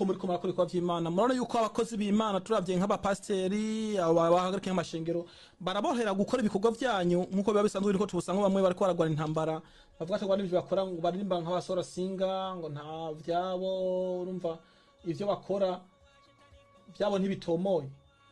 nk'uko muri kumara kuri kwa vy'imana murabona yuko abakozi b'imana turavye nk'abapasiteri abo bahagarika nk'amashengero barabohera gukora ibikorwa vyanyu nk'uko biba bisanzwe biriko tubusanga bamwe bariko baragwana intambara bavuga ati ngo n'ivyo bakora ngo baririmba nk'abasora singa ngo nta vyabo urumva ivyo bakora vyabo ntibitomoye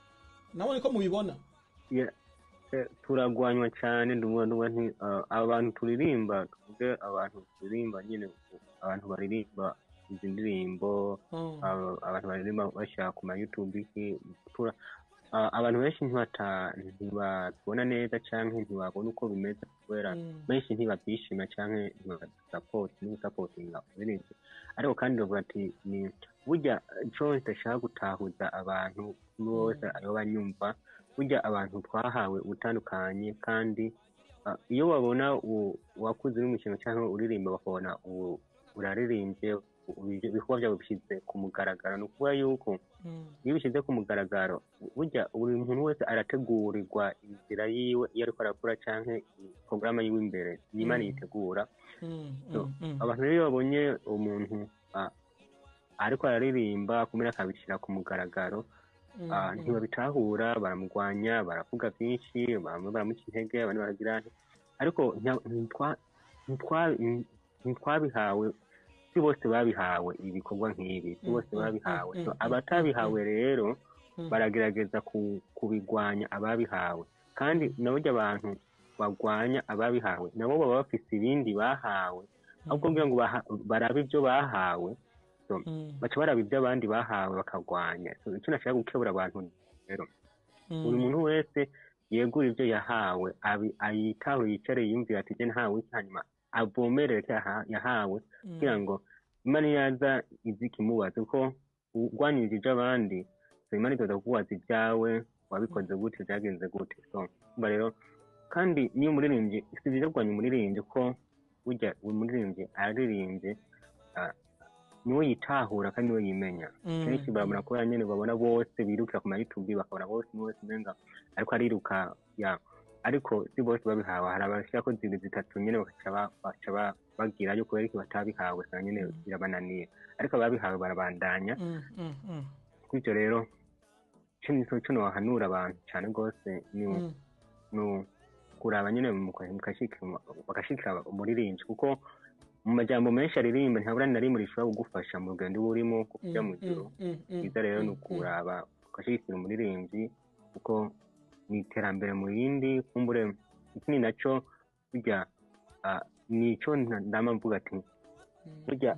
nabo niko mubibona Ya- eh, turagwanywa cyane ndumva ndumva nti ah, abantu turirimba tuvuge abantu turirimba nyine abantu baririmba izi ndirimbo Mm. aba- abantu baririmba bashaka ku ma youtube iki tura ah, abantu benshi ntibata ntibabona neza canke ntibabona uko bimeze kubera Mm. benshi ntibabyishima canke ntibasapoti ntibisapotinga uburinzi ariko kandi bavuga ati ni burya ico idashaka gutahuza abantu bose ayoba nyumva burya abantu twahawe ubutandukanye kandi ah, iyo babona u- wakuze uri mu kintu cyangwa uririmba bakabona ubu uraririmbye u- ibikorwa byawe bishyize ku mugaragaro ni ukuvuga yuko Mm. iyo ubishyize ku mugaragaro burya buri muntu wese arategurirwa inzira yiwe iyo ariko arakora cyangwa porogaramu yiwe imbere y'imana Mm. yitegura Mm. So, Mm. Mm. abantu rero iyo babonye umuntu ah, ariko araririmba kumenya akabishyira ku mugaragaro Mm. ah, Mm. ntibabitahura baramurwanya baravuga byinshi bamwe baramuca intege abandi baragira nti ariko nta- ntitwa- ntitwa- ntitwabihawe si bose babihawe ibikorwa nk'ibi si Mm, bose mm, babihawe mm, So, mm, abatabihawe rero Mm. baragerageza ku- kubigwanya ababihawe kandi naburya abantu bagwanya ababihawe nabo baba bafise ibindi bahawe ahubwo kugira ngo baha- barabe ibyo bahawe so, Mm. baca baraba ibyo abandi bahawe bakagwanya So, icyo nashaka gukebura abantu rero Mm. buri muntu wese yegura ibyo yahawe abi- ayitaho yicare yiyumvira ati jye ntawe iki hanyuma avomerere icyo yaha- yahawe kugira ngo imana yaza izi ikimubaza kuko urwanirije iby'abandi so imana izoza kukubaza ibyawe wabikoze gute byagenze gute so umva rero kandi niyo umuririmbyi si byiza kurwanya umuririmbyi ko burya buri muririmbyi araririmbye ah, niwe yitahura kandi niwe yimenya Mm. kenshi barabona kubera nyine babona bose birukira ku ma youtube bakabona bose umwe wese umenga ariko ariruka ya ariko si bose babihawe hari abashyira ko zibiri zitatu nyine bagaca ba- baca ba- bagira yuko ariko batabihawe usanga nyine birabananiye ariko ababihawe barabandanya Mm. Mm. Mm. bityo rero icyo ni cyo wahanura abantu cyane rwose ni Mm. ni kuraba nyine muka- mukashikira- bagashikira umuririmbyi kuko mu majambo menshi aririmba ntabura na rimwe rishobora kugufasha mu rugendo uba urimo kujya mu ijuru Mm. Mm. byiza rero ni Mm. ukuraba ugashyigikira umuririmbyi kuko ni iterambere mu yindi kumbure ikindi nacyo burya ah, ni icyo nta- ndama mvuga ati Mm. burya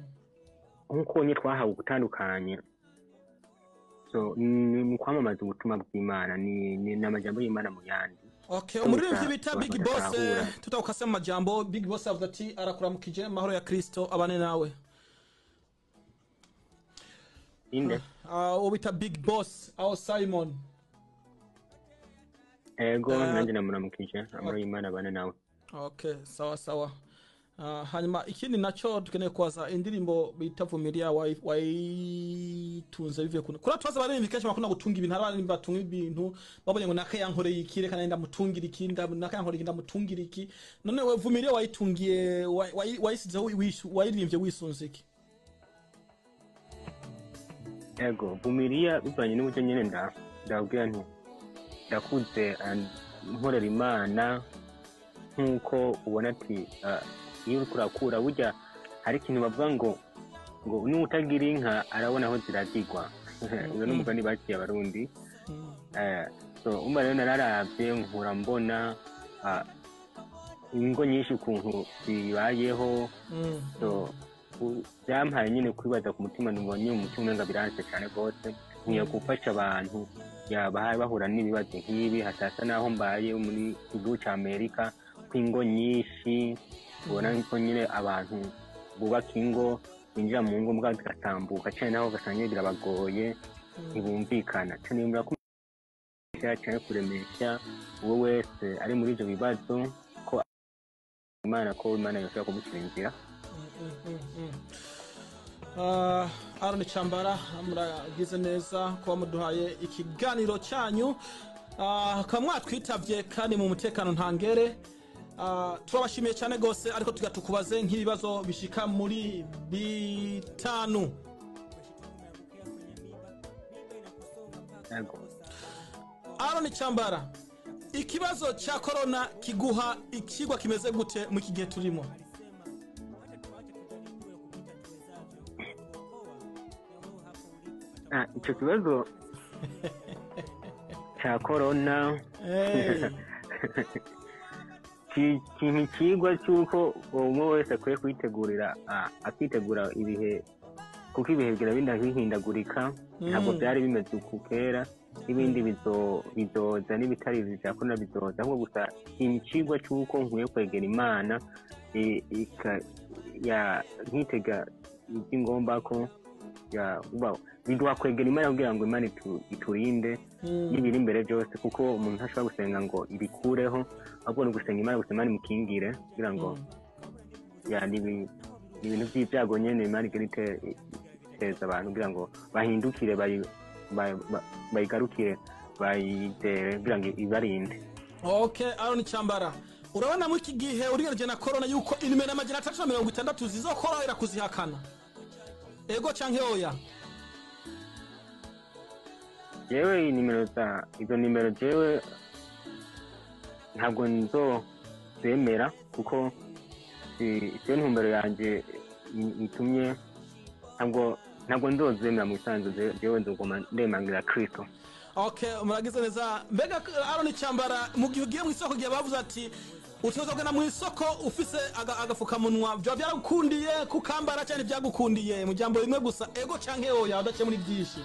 nk'uko nye twahawe ubutandukanye so ni mu kwamamaza ubutumwa bw'imana ni ni ni amajambo y'imana mu yandi Okay, Gusa umuririmbyi bita abantu Big Boss badatahura. eh, tutawukase mu majambo Big Boss avuga ati arakuramukije amahoro ya Kristo abane nawe inde Ah, uwo bita Big Boss aho Simon ego Ah. nanjye namuramukije amahoro y'imana abane nawe okay sawa sawa Ah, hanyuma ikindi nacyo dukeneye kubaza indirimbo bita vumilia wayi- wayitunze bivuye kuna kuri tubaza abaririmbyi kenshi bakunda gutunga ibintu hari abaririmbyi batunga ibintu babonye ngo naka yankoreye iki reka nenda mutungira iki nda- naka yankoreye iki ndamutungira iki none we vumilia wayitungiye wayi- wayi- wayisizeho wishu- wayiririmbye wisunze iki ego bumiriya bivanye n'uburyo nyine nda ndabwira nti ndakuze ah, nkorera imana nk'uko ubona ati ah, iyo uriko urakura burya hari ikintu bavuga ngo ngo n'utagira inka arabona aho ziragirwa uyo ni umugani baciye abarundi Mm. Eh, so umva rero nararavye nkura mbona ah, ingo nyinshi ukuntu zibayeho Mm. so u- byampaye nyine kwibaza ku mutima numva nyine mu mutima umenga biranse cyane rwose nkwiye gufasha abantu yaba bahura n'ibibazo nk'ibi hatasa n'aho mbaye muri igihugu cya amerika ko ingo nyinshi ubona ko nyine abantu bubaka ingo binjira mu ngo mbwa zigatambuka cyane naho ugasanga nyine birabagoye ntibumvikana cyane nimura ko cyane kuremesha uwo wese ari muri ibyo bibazo ko imana ko imana yoshobora kumushyira inzira Ah, Aaron Chambara muragize neza kuba muduhaye ikiganiro cyanyu Ah, mukaba mwatwitabye kandi mu mutekano ntangere Ah, turabashimiye cyane rwose ariko tuga tukubaze nk'ibibazo bishika muri bitanu yego Aaron Cyambara ikibazo cya corona kiguha ikigwa kimeze gute mu iki gihe turimo Ah, icyo kibazo cya korona Eh, ki- kintu ikigwa cy'uko umwe wese akwiye kwitegurira ah, akitegura ibihe kuko ibihe bigira binda bihindagurika ntabwo Mm. byari bimeze uku kera n'ibindi bizo- bizoza n'ibitari bya korona bizoza ahubwo gusa ikintu ikigwa cy'uko nkwiye kwegera imana i- ika- ya- nkitega iby'ingomba ko ya uba- biduha kwegera imana kugira ngo imana itu- iturinde mm, n'ibiri imbere byose kuko umuntu ntashobora gusenga ngo ibikureho ahubwo ni ugusenga imana gusa imana imukingire kugira ngo mm. ya ni ibi- ni ibintu by'ibyago nyine imana igira ite- iteza abantu kugira ngo bahindukire bayi- ba- ba- bayigarukire bayizere kugira ngo ibarinde okay Aaron Cyambara urabona muri iki gihe urigereje na corona yuko inimero amajana atatu na mirongo itandatu zizokorohera kuzihakana ego canke oya yewe iyi nimero za izo nimero jewe ntabwo nzozemera kuko si- siyo ntumbero yanjye i- itumye ntabwo ntabwo nzozemera mu isanzwe jewe nzoguma ndemangira kristo okay muragize neza mbega Aaron Cyambara mu gihe ugiye mu isoko gihe bavuze ati utegerezwa kugenda mu isoko ufise aga- agafukamunwa vyoba byaragukundiye kukambara cyane byagukundiye mu jambo rimwe gusa ego canke oya udaciye muri byinshi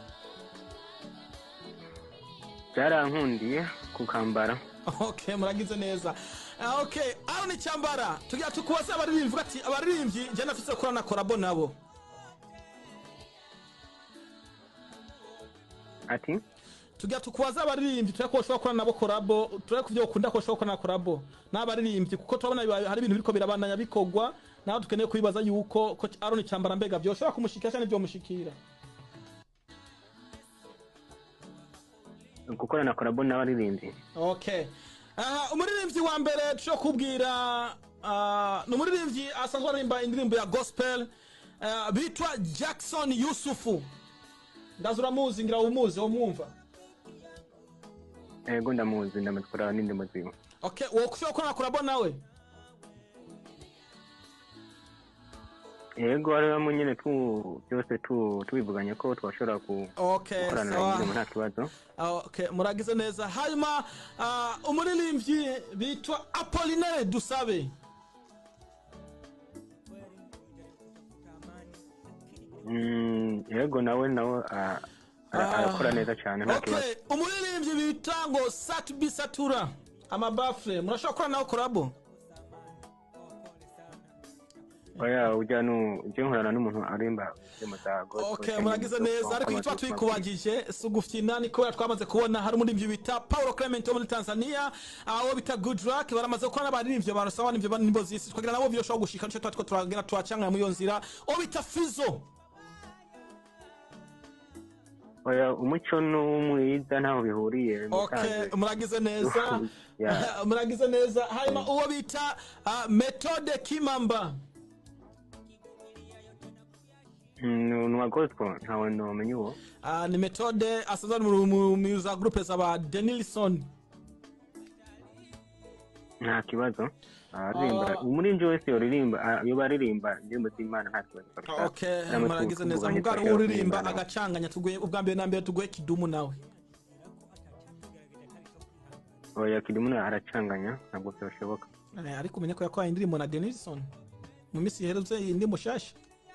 byarankundiye kukambara okay muragize neza Ah, okay Aaron Cyambara tugira tukubaza abaririmbyi uvuga ati abaririmbyi njye nafise kora na korabo nabo ati tugira tukubaza abaririmbyi tureko bashobora gukora nabo korabo tureko kuvyo ukunda ko bashobora gukora na korabo n'abaririmbyi kuko turabona biba- hari ibintu biriko birabandanya bikorwa naho dukeneye kubibaza yuko ko Aaron Cyambara mbega vyoshobora kumushikira cyane vyomushikira gukorana korabo n'abaririmbyi okay aha umuririmbyi wa mbere dushobora kubwira ah, ni umuririmbyi asanzwe aririmba indirimbo ya gospel ah, bitwa jackson yusufu ndaza uramuzi ngira umuzi womwumva ego ndamuzi ndamutwara n'indimo ziwe okay wowe ushobora gukora na korabo nawe ego ariho nyine tu byose tu tubivuganye ko twashobora ku- okay gukorana sawa indirimbo nta kibazo Ah, okay muragize neza hanyuma ah, umuririmbyi bitwa apolinere dusabe Mm, ego nawe nawe ah, ara- Ah. arakora neza cyane nta kibazo okay umuririmbyi bita ngo satubi satura amabafure murashobora gukora nawe korabo oya ujya nu ujya nkorana n'umuntu arimba indirimbo za gospel okay cyangwa muragize zo neza ariko icyo tuba kwamamaza tuyikubagije si ugufyina ni kubera twamaze kubona hari umuririmbyi bita paul clement wo muri tanzania aho bita good luck baramaze gukora n'abaririmbyi barasaba n'ibyo nimbo zisi twagira nabo byoshobora gushika nicyo tuba two turagenda turacangana muri iyo nzira uwo bita fizo oya umuco n'umwiza ntaho bihuriye okay musanze. muragize neza Yeah. muragize neza hanyuma uwo bita ah, methode kimamba Mm, ni uwa gospel ntawe ntumenye uwo Ah, ni methode asanzwe ari mu- mu mu za groupe z'aba denilson nta kibazo aririmba umuririmbyi wese yoririmba ah, iyo baririmba indirimbo z'imana nta kibazo kabisa. okay Namwe muragize neza tuvuganye mugari twashaka uririmba kuririmba nawe. agacanganya tuguye ubwa mbere na mbere tuguye kidumu nawe oya kidumu aracanganya ntabwo byashoboka Eh, ariko umenye ko yakoraye indirimbo na denilson mu minsi iherutse iyi ndirimbo shasha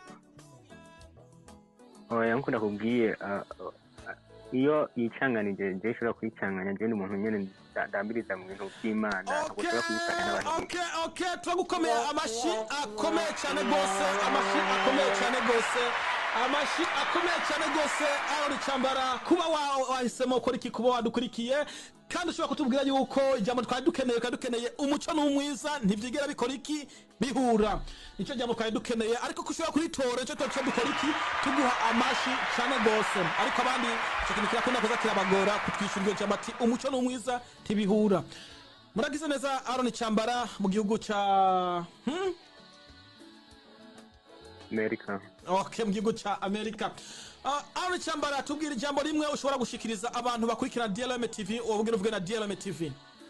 oya nkuko nakubwiye ah, ah, iyo yicanganije njye ishobora kuyicanganya njye ni umuntu nyine nda- ndambiriza mu bintu by'imana ntabwo Okay, ushobora kuyicanga n'abantu okay, okay, turagukomeye amashi akomeye cyane rwose amashi akomeye cyane rwose amashi akomeye cyane rwose aho ricambara kuba wa- wahisemo gukora iki kuba wadukurikiye kandi ushobora kutubwira yuko ijambo twari dukeneye twari dukeneye umuco n'umwiza ntibyigera bikora iki bihura nicyo jambo twari dukeneye ariko ko ushobora kuritora nicyo tuba dukora iki tuguha amashi cyane rwose ariko abandi icyo kintu kirakunda kuza kirabagora kutwishyura iryo jambo ati umuco n'umwiza ntibihura muragize neza aron cyambara mu gihugu cya hmm? amerika okay mu gihugu cya amerika Ah, Aaron Chambara tubwira ijambo rimwe ushobora gushikiriza abantu bakurikira DLM TV ubwira uvuge na DLM TV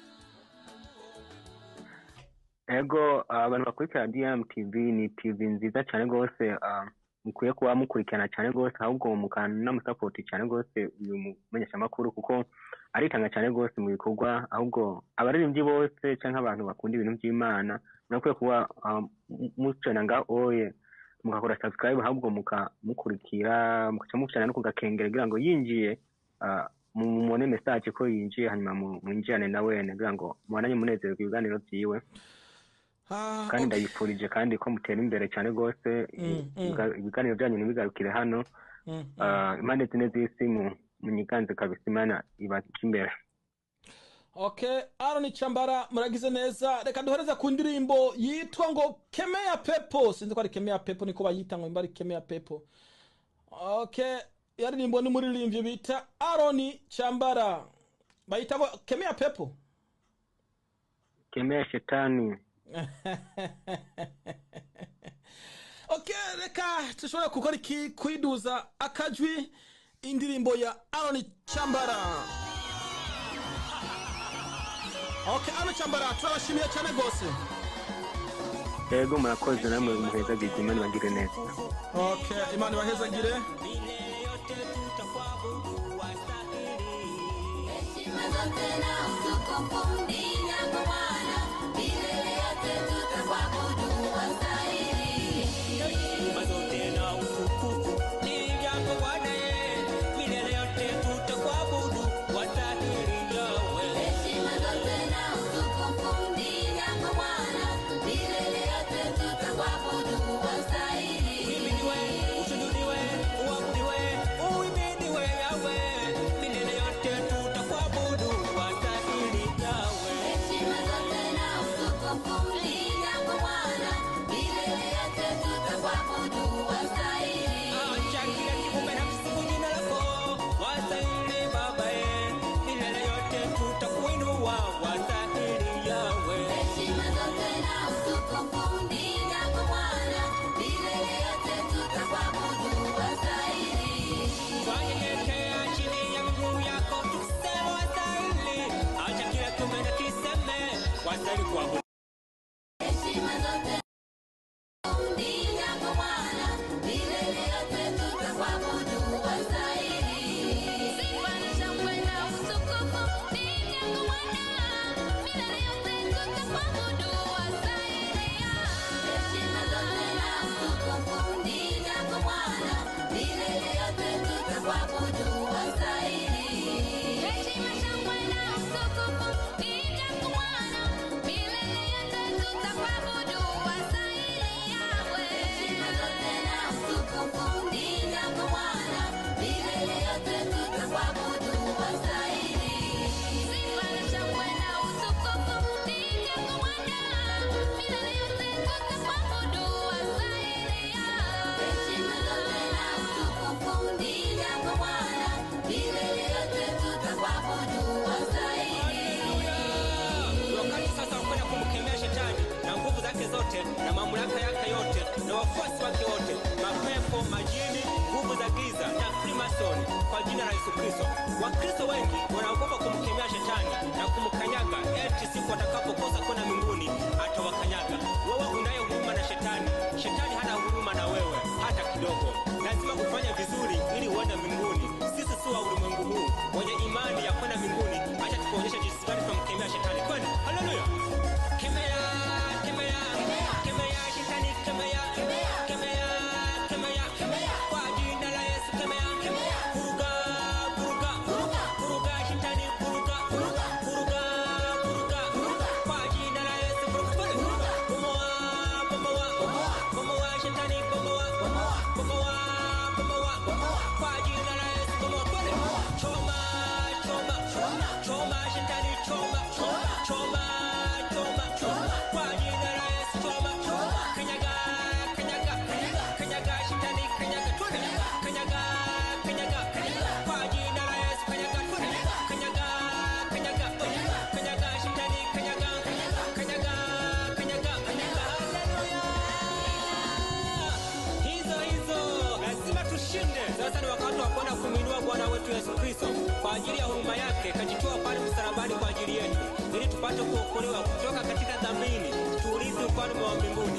ego abantu bakurikira dm tv ni tv nziza cyane rwose ah, mukwiye kuba mukurikirana cyane rwose ahubwo mukanamusapoti cyane rwose uyu mumenyeshamakuru kuko aritanga cyane rwose mu bikorwa ahubwo abaririmbyi bose cyangwa abantu bakunda ibintu by'imana murakwiye kuba ah, mu- mucana nga oye mugakora subscribe ahubwo mukamukurikira mugaca mucana no kugakengera kugira ngo yinjiye ah, mu- mubone message ko yinjiye hanyuma mu- mwinjirane nawe kugira ngo mubandanye munezerwa ibiganiro byiwe Ah, kandi okay. ndayifurije kandi ko mutera imbere cyane rwose Mm, mm. ibiga- ibiganiro byanyu ntibigarukire hano Mm, mm. Ah, impande zine z'isi mu- munyiganze kabisa imana ibaca imbere okay Aaron Chambara muragize neza reka duhereze ku ndirimbo yitwa ngo Kemea Pepo sinzi ko ari Kemea Pepo niko bayita ngo imba ari Kemea Pepo okay yaririmbwa n'umuririmbyi bita Aaron Chambara bayita ngo Kemea Pepo kemea shetani okay reka dushobora gukora iki kwiduza akajwi indirimbo ya Aaron Chambara okay Aaron Chambara turabashimiye cyane rwose yego murakoze namwe muhezagize imana ibagire neza okay imana ibahezagire Heshima zote na utukufu ni yako Bwana, milele yote tutakuabudu wastahili. Heshima zote na utukufu ni vyako Bwana, milele yote tutakuabudu, wastahili Yahweh. Heshima zote na utukufu ni yako Bwana, milele yote tutakuabudu wastahili. Uhimidiwe, ushuhudiwe, uabudiwe, uhimidiwe Yahweh, milele yote tutakuabudu, wastahili Yahweh. Heshima zote na utukufu ni yako Bwana, milele yote tutakuabudu wastahili. Acha kila kiumbe na kusifu jina lako, wastahili Baba, milele yote tutakuinua, wastahili Yahweh. Heshima zote na utukufu ni yako Bwana, milele yote tutakuabudu wastahili. Twanyenyekea chini ya miguu yako tukisema wastahili. Acha kila kiumbe na kiseme wastahili kuabudu. Heshima zote ni yako Bwana, milele yote tutakuabudu wastahili. Sifa na shangwe na utukufu ni yako Bwana, milele yote tutakuabudu wastahili. Heshima zote na utukufu ni yako Bwana, milele yote tutakuabudu wastahili. Heshima, shangwe na utukufu ni yako Bwana, milele yote tutakuabudu wastahili. Heshima zote na utukufu ni yako Bwana, milele yote tutakuabudu wastahili. Sifa na shangwe na utukufu ni yako Bwana, milele yote tutakuabudu wastahili. Heshima zote na utukufu ni yako Bwana, milele yote tutakuabudu wastahili. Wakati sasa wakwenda kumkemea shetani na nguvu zake zote na mamlaka yake yote na wafuasi wake wote, mapepo, majini, nguvu za giza na Freemason kwa jina la Yesu Kristo. Wakristo wengi wanaogopa kumkemea shetani na kumkanyaga, eti siku atakapokosa kwenda mbinguni atawakanyaga. Wewe unaye huruma na shetani, shetani hana huruma na wewe hata kidogo. Lazima kufanya vizuri ili uende mbinguni. Sisi si wa ulimwengu huu wenye imani ya kwenda mbinguni. Acha tukuonyeshe jinsi gani tunamkemea shetani. Kwenda, haleluya! Kemea, kemea, kemea shetani, kemea, kemea, kemea, kwa jina la Yesu, kemea, kuruga, kuruga, kuruga shetani, kuruga, kuruga, kuruga, kwa jina la Yesu, kuruga, bomoa, bomoa, bomoa shetani, bomoa, bomoa, bomoa, kwa jina la Yesu, bomoa, kwenda, choma, choma, choma shetani, choma, choma, choma, kwa jina la Yesu, choma, kanyaga, kanyaga, kanyaga shetani, kanyaga, twende, kanyaga, kanyaga, kwa jina la Yesu, kanyaga, twende, kanyaga, kanyaga, kanyaga shetani, kanyaga, kanyaga, kanyaga, haleluya! Hizo hizo lazima tushinde. Sasa ni wakati kwenda kumwinua Bwana wetu Yesu Kristo kwa ajili ya huruma yake, kajitoa pale msalabani kwa ajili yetu, ili tupate kuokolewa kutoka katika dhambini, tuurithi ufalme wa mbinguni.